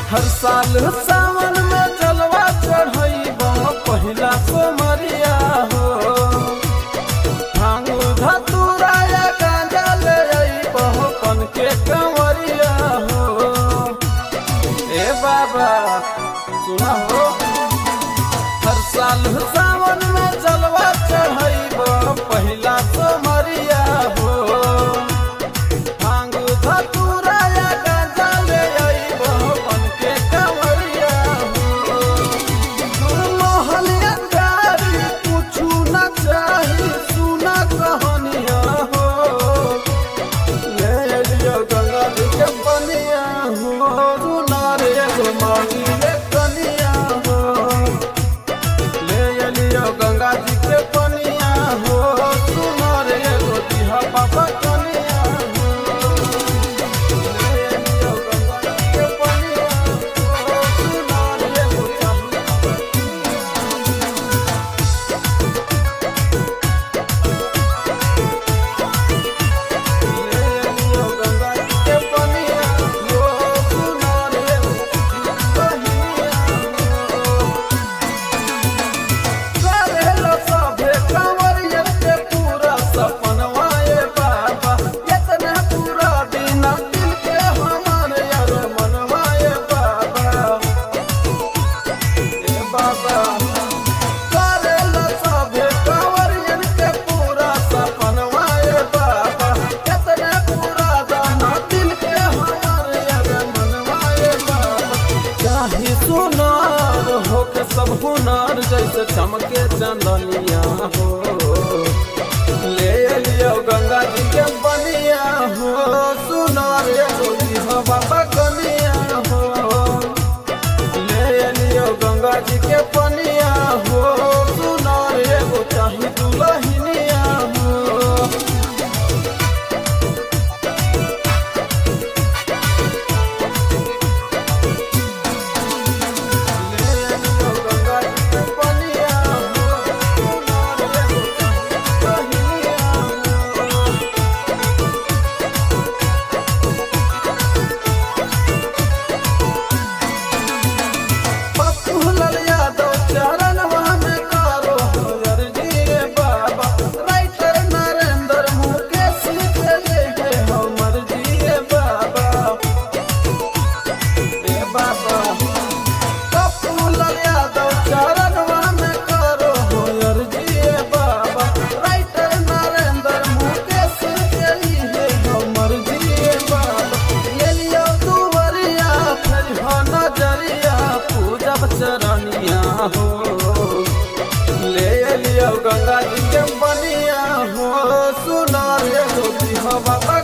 हर साल सावन में जलवा चढ़ैब पहिला सोमरिया हो भांग धतूरा या गांजा ले अइब पन के कंवरिया हो ए बाबा सुना हो हर साल सावन में जलवा चढ़ैब पहिला सोमरिया हो भांग धतूरा या गांजा ले अइब पन के कंवरिया हो मोहलिया गारी कुछु न चाही सुना कहानिया हो ले लियो गंगा जी के बनिया हो रुना रे एगो मांगी रे कनिया हो ले लियो गंगा जी के बनिया हो सुना रे एगो दिहा बाबा कनिया हो ले लियो गंगा जी के बनिया हो सुना रे एगो चाही बाबा करेला सभे कंवरियन के पूरा सपनवा ए बाबा केतने पूरा दाना दिल के हमारे अरे मनवा ए बाबा चाहे सुनार हो के सब हुनर जैसे चमके चंदनिया हो ले लियो गंगा जी के बनिया हो सुनार एगो हो बाबा कनिया हो ले लियो गंगा जी के पनिया हो सुनार एगो चाही दुलहिनिया हो ले लियो गंगा जी के पनिया हो सुनार एगो चाही दुलहिनिया हो पप्पू लाल यादव चरणवा में करो अर्जी रे बाबा राइटर नरेंद्र मुकेश के लेके हमर जी रे बाबा रे बाबा पप्पू लाल यादव चरणवा में करो अर्जी रे बाबा राइटर नरेंद्र मुकेश के लिए हमर जी रे बाबा ले लियो दुवरिया फिर हो नजरिया पूजब चरनिया हो ले लियो गंगा जी के बनिया हो सुना रे हो बाबा